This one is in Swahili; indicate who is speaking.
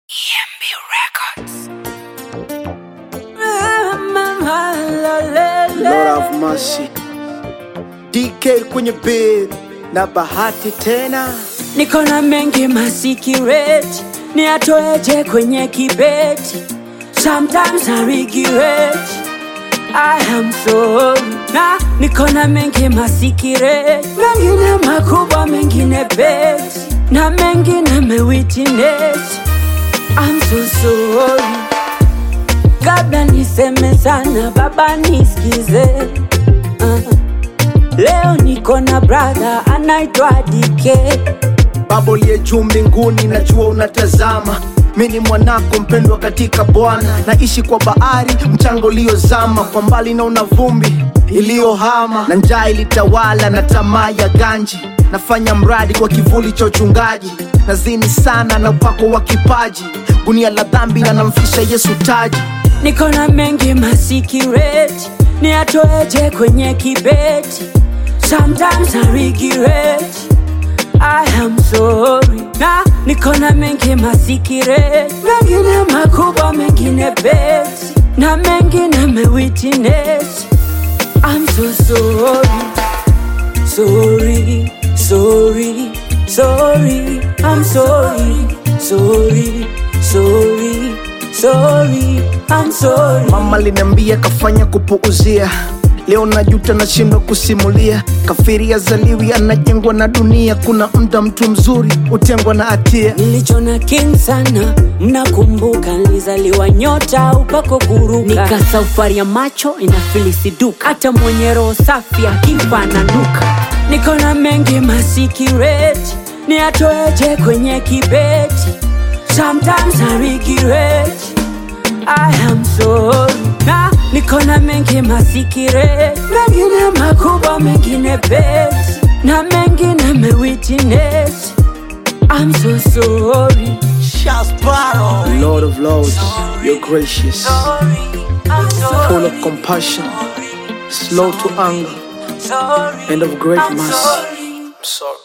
Speaker 1: EMB Records.
Speaker 2: Lord have mercy. DK kwenye bed na bahati tena
Speaker 3: niko na mengi masikireti ni atoeje kwenye kibeti sometimes I regret I am sorry na niko na mengi masikireti mengine makubwa mengine beti na mengine mewitness I'm so sorry kabla niseme sana baba nisikize uh. leo niko na brother anaitwa dike
Speaker 2: baba uliye juu mbinguni najua unatazama mi ni mwanako mpendwa katika bwana naishi kwa bahari mchanga uliozama kwa mbali naona vumbi iliyohama na njaa ilitawala na tamaa ya ganji nafanya mradi kwa kivuli cha uchungaji nazini sana na upako wa kipaji gunia la dhambi na namfisha yesu taji
Speaker 3: niko na mengi masikireti ni atoeje kwenye kibeti sometimes I regret I am sorry na niko na mengi masikireti mengine makubwa mengine beti na mengine mewitness I'm so sorry sorry sorry sorry I'm sorry sorry sorry sorry I'm sorry
Speaker 2: mama liniambia kafanya kupuuzia leo najuta nashindwa kusimulia kafiri azaliwi anajengwa na dunia kuna mda mtu mzuri hutengwa na hatia
Speaker 3: nilichona king sana mnakumbuka nilizaliwa nyota upako kuruka nika safari ya macho inafilisiduka hata mwenye roho safi akifa ananuka niko na mengi masikireti ni atoeje kwenye kibeti sometimes I regret I am sorry na niko na mengi masikireti mengine makubwa mengine beti na mengine mewitness I'm so sorry.
Speaker 2: lord of lords you're gracious
Speaker 3: I'm
Speaker 2: full
Speaker 3: sorry.
Speaker 2: of compassion slow to anger
Speaker 3: Sorry.
Speaker 2: and of great
Speaker 3: I'm
Speaker 2: mercy
Speaker 3: sorry.
Speaker 2: I'm sorry